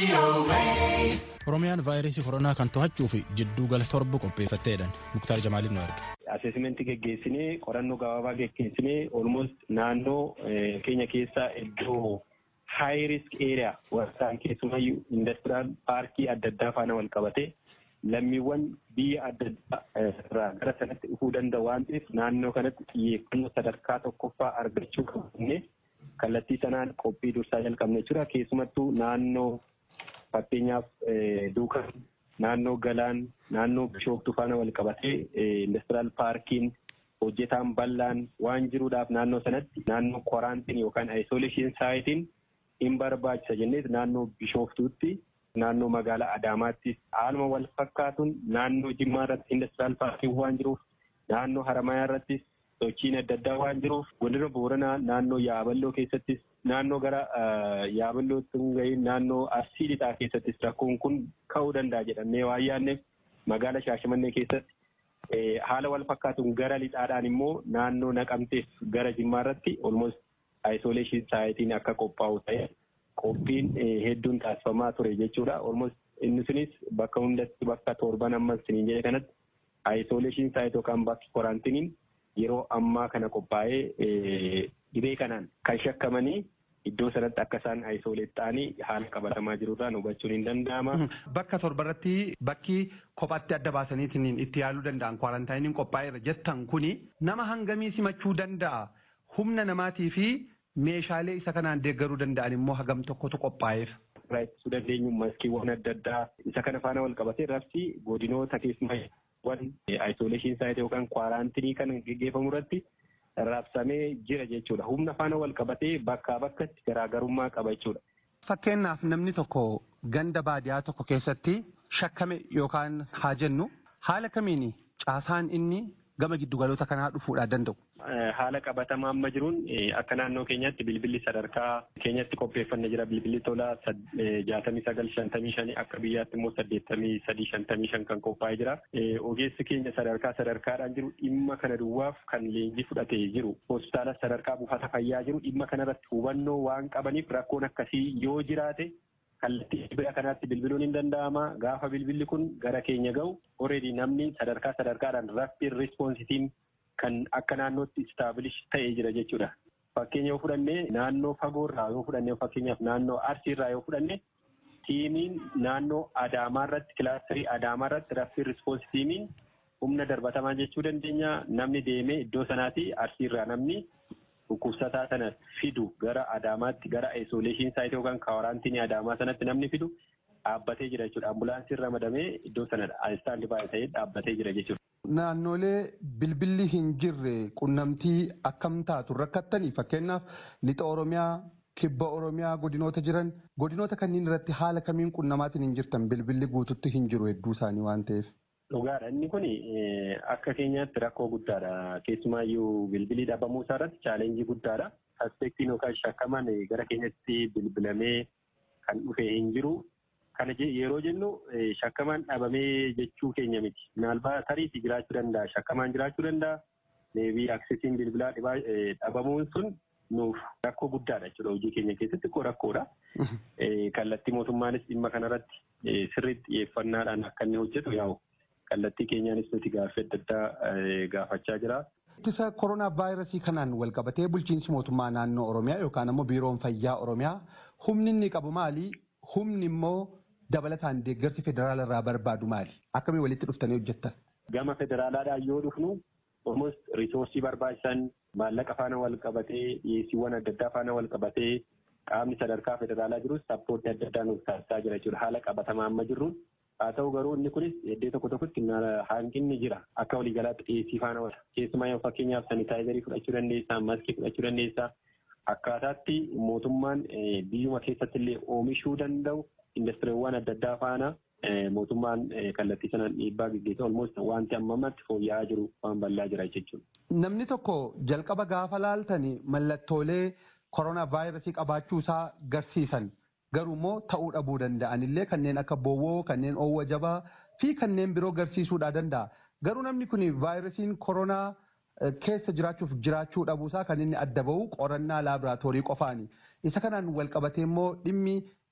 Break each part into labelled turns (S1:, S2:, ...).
S1: Oromiyaan vaayirasii koronaa kan to'achuuf jidduu gala torba qopheeffatteedhaan Muktaar Jamaaliin nu erge.
S2: Aseesimentii geggeessinee qorannoo gabaabaa geggeessinee olmost naannoo keenya keessaa iddoo high risk area warraan keessumayyuu indastiraal paarkii adda addaa faana wal qabatee lammiiwwan biyya adda addaa irraa gara sanatti dhufuu danda'u waan ta'eef naannoo kanatti xiyyeeffannoo sadarkaa tokkoffaa argachuu qabne kallattii sanaan qophii dursaa jalqabne jechuudha. Keessumattuu naannoo fakkeenyaaf duukan naannoo galaan naannoo bishooftuu faana wal qabatee indastiraal paarkiin hojjetaan bal'aan waan jiruudhaaf naannoo sanatti naannoo koraantiin yookaan ayisoleeshin saayitiin hin barbaachisa jennees naannoo bishooftuutti naannoo magaalaa Adaamaattis haaluma wal fakkaatuun naannoo Jimmaa irratti indastiraal paarkiin waan jiruuf naannoo Haramayaa irrattis sochiin adda addaa waan jiruuf godina Booranaa naannoo Yaaballoo keessattis naannoo gara Yaaballootti hin gahiin naannoo Arsii lixaa keessattis rakkoon kun ka'uu danda'a jedhamee waan yaadneef magaalaa Shaashamannee keessatti haala wal fakkaatuun gara lixaadhaan immoo naannoo Naqamteef gara Jimmaa irratti olmost ayisoleeshin saayitiin akka qophaa'u ta'e qophiin hedduun taasifamaa ture jechuudha. Olmost inni sunis bakka hundatti bakka torban ammas siniin jedhe kanatti ayisoleeshin saayit yookaan bakki koraantiniin yeroo ammaa kana qophaa'ee dhibee kanaan kan shakkamanii iddoo sanatti akka isaan ayisoleet ta'anii haala qabatamaa jirurraan hubachuun hin danda'ama.
S3: Bakka torbarratti bakki kophaatti adda baasaniitiin itti yaaluu danda'an kwaarantaayiniin qophaa'eera jettan kuni nama hangamii simachuu danda'a humna namaatii fi meeshaalee isa kanaan deeggaruu danda'an immoo hagam tokkotu qophaa'eef.
S2: Irraa ittisuu dandeenyu maskiiwwan adda addaa isa kana faana wal qabatee rabsi godinoota keessumaa ayisoleeshin saayit yookaan kwaaraantinii kan geggeeffamu irratti raabsamee jira jechuudha. Humna faana wal qabatee bakkaa bakkatti garaagarummaa qaba jechuudha.
S3: Fakkeenyaaf namni tokko ganda baadiyaa tokko keessatti shakkame yookaan haa jennu haala kamiin caasaan inni gama giddugaloota kanaa dhufuudhaa danda'u.
S2: Haala qabatamaa amma jiruun akka naannoo keenyatti bilbilli sadarkaa keenyatti qopheeffanne jira bilbilli tola jaatamii sagal shantamii shanii akka biyyaatti immoo saddeettamii sadii shantamii shan kan qophaa'ee jira. Ogeessi keenya sadarkaa sadarkaadhaan jiru dhimma kana duwwaaf kan leenjii fudhatee jiru hospitaala sadarkaa buufata fayyaa jiru dhimma kanarratti hubannoo waan qabaniif rakkoon akkasii yoo jiraate kallattii dhibee kanaatti bilbiluun hin danda'ama gaafa bilbilli kun gara keenya ga'u already namni sadarkaa sadarkaadhaan rapid responsitiin kan akka naannootti istaabilish ta'ee jira jechuudha. Fakkeenya yoo fudhanne naannoo fagoorraa yoo fudhanne fakkeenyaaf naannoo arsiirraa yoo fudhanne tiimiin naannoo adaamaa irratti kilaasterii adaamaa irratti rapid response tiimiin humna darbatamaa jechuu dandeenya namni deemee iddoo sanaati arsiirraa namni dhukkubsataa sana fidu gara adaamaatti gara isoleeshin saayit yookaan kaawaraantinii adaamaa sanatti namni fidu dhaabbatee jira jechuudha. Ambulaansiin ramadamee iddoo sana istaandi baay'ee ta'ee dhaabbatee jira jechuudha.
S3: Naannolee bilbilli hin jirre qunnamtii akkam taatu rakkattanii fakkeenyaaf lixa Oromiyaa kibba Oromiyaa godinoota jiran godinoota kanneen irratti haala kamiin qunnamaatiin hin jirtan bilbilli guututti hin jiru hedduu isaanii waan ta'eef.
S2: Dhugaadha. Inni kun akka keenyaatti rakkoo guddaadha. Keessumaayyuu bilbilii dhabamuu isaa irratti chaalenjii guddaadha. Aspektiin yookaan shakkamaan gara keenyatti bilbilamee kan dhufe hin jiru. Kana yeroo jennu shakkamaan dhabamee jechuu keenya miti. Maalbaa tariitii jiraachuu danda'a. Shakkamaan jiraachuu danda'a. Deebii aksesiin bilbilaa dhabamuun sun nuuf rakkoo guddaadha jechuudha. Hojii keenya keessatti koo rakkoodha. Kallattii mootummaanis dhimma kanarratti sirriitti xiyyeeffannaadhaan akka inni hojjetu yaa'u. kallattii keenyaanis nuti gaaffii adda addaa gaafachaa jira.
S3: Ittisa koronaa vaayirasii kanaan wal qabatee bulchiinsi mootummaa naannoo Oromiyaa yookaan ammoo biiroon fayyaa Oromiyaa humni inni qabu maali? Humni immoo dabalataan deeggarsi federaala irraa barbaadu maali? Akkamii walitti dhuftanii hojjettan?
S2: Gama federaalaadhaan yoo dhufnu almost risoorsii barbaachisan maallaqa faana wal qabatee dhiyeessiiwwan adda addaa faana wal qabatee qaamni sadarkaa federaalaa jirus sappoortii adda addaa nuuf taasisaa jira jechuudha. Haala qabatamaa amma jirruun haa ta'u garuu inni kunis iddoo tokko tokkotti hanqinni jira akka waliigalaatti dhiyeessii faana wal keessumaa yoo fakkeenyaaf sanitaayizarii fudhachuu dandeessaa maskii fudhachuu dandeessaa akkaataatti mootummaan biyyuma keessatti illee oomishuu danda'u indastiriiwwan adda addaa faana mootummaan kallattii sanaan dhiibbaa gaggeessa olmoos wanti amma ammatti fooyya'aa jiru waan bal'aa jira jechuudha.
S3: Namni tokko jalqaba gaafa laaltani mallattoolee koronaa vaayirasii qabaachuu isaa garsiisan garuu immoo ta'uu dhabuu danda'an illee kanneen akka bowwoo kanneen oowwa jabaa fi kanneen biroo garsiisuudhaa danda'a. Garuu namni kun vaayirasiin koronaa keessa jiraachuuf jiraachuu dhabuusaa kan inni adda bahu qorannaa laaboraatoorii qofaani. Isa kanaan wal qabatee immoo dhimmi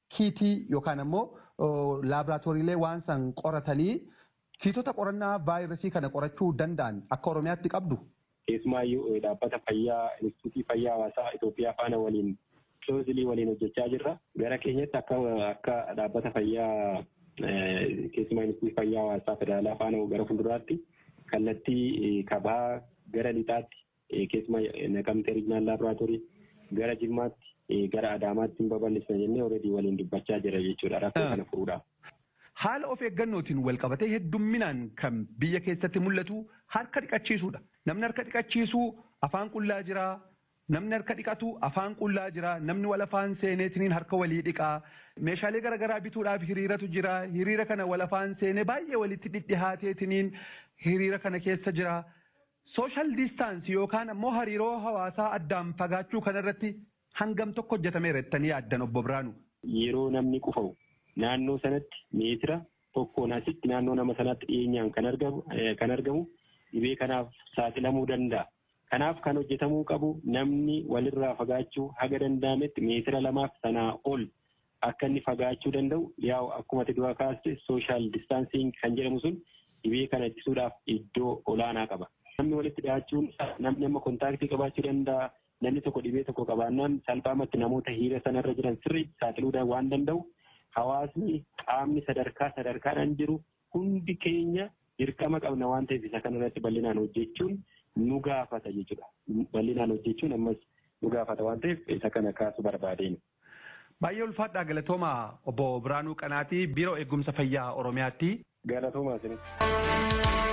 S3: kiitii yookaan ammoo laaboraatooriilee waan san qoratanii kiitota qorannaa vaayirasii kana qorachuu danda'an akka Oromiyaatti qabdu.
S2: Keessumaayyuu dhaabbata fayyaa instituutii fayyaa hawaasaa Itoophiyaa faana waliin kiloozilii waliin hojjechaa jirra. Gara keenyatti akka akka dhaabbata fayyaa keessumaa instituutii fayyaa hawaasaa federaalaa faana gara fuulduraatti kallattii kabaa gara lixaatti keessumaa naqamtee riijinaal laaboraatoorii gara jimmaatti gara adaamaatti hin babal'isna jennee alreedii waliin dubbachaa jira jechuudha rakkoo kana furuudhaaf.
S3: Haala of eeggannootiin wal qabatee heddumminaan kan biyya keessatti mul'atu harka dhiqachiisuudha. Namni harka dhiqachiisu afaan qullaa jira. Namni harka dhiqatu afaan qullaa jira. Namni wal afaan seeneetiniin harka walii dhiqaa. Meeshaalee garaagaraa bituudhaaf hiriiratu jira. Hiriira kana wal afaan seenee baay'ee walitti dhidhihaateetiniin hiriira kana keessa jira. Sooshaal diistaansii yookaan ammoo hariiroo hawaasaa addaan fagaachuu kanarratti hangam tokko hojjetameera jettanii yaaddan obbo Biraanu.
S2: Yeroo namni qufa'u naannoo sanatti meetira tokkoon asitti naannoo nama sanaatti dhiyeenyaan kan argamu kan argamu dhibee kanaaf saaxilamuu danda'a. Kanaaf kan hojjetamuu qabu namni walirraa fagaachuu haga danda'ametti meetira lamaaf sanaa ol akka inni fagaachuu danda'u yaa'u akkuma dura kaaste sooshaal distaansiing kan jedhamu sun dhibee kana ittisuudhaaf iddoo olaanaa qaba. Namni walitti dhi'aachuun namni amma kontaaktii qabaachuu danda'a. Namni tokko dhibee tokko qabaannaan salphaamatti namoota hiriira sanarra jiran sirriitti saaxiluu waan danda'u. Hawaasni qaamni sadarkaa sadarkaadhaan jiru hundi keenya dirqama qabna waan ta'eef isa kanarratti bal'inaan hojjechuun nu gaafata jechuudha. Bal'inaan hojjechuun ammas nu gaafata waan ta'eef isa kana kaasu barbaadeen.
S3: Baay'ee ulfaadhaa galatooma obbo Biraanuu Qanaatii Biiroo Eegumsa Fayyaa Oromiyaatti.
S2: Galatoomaa isinis.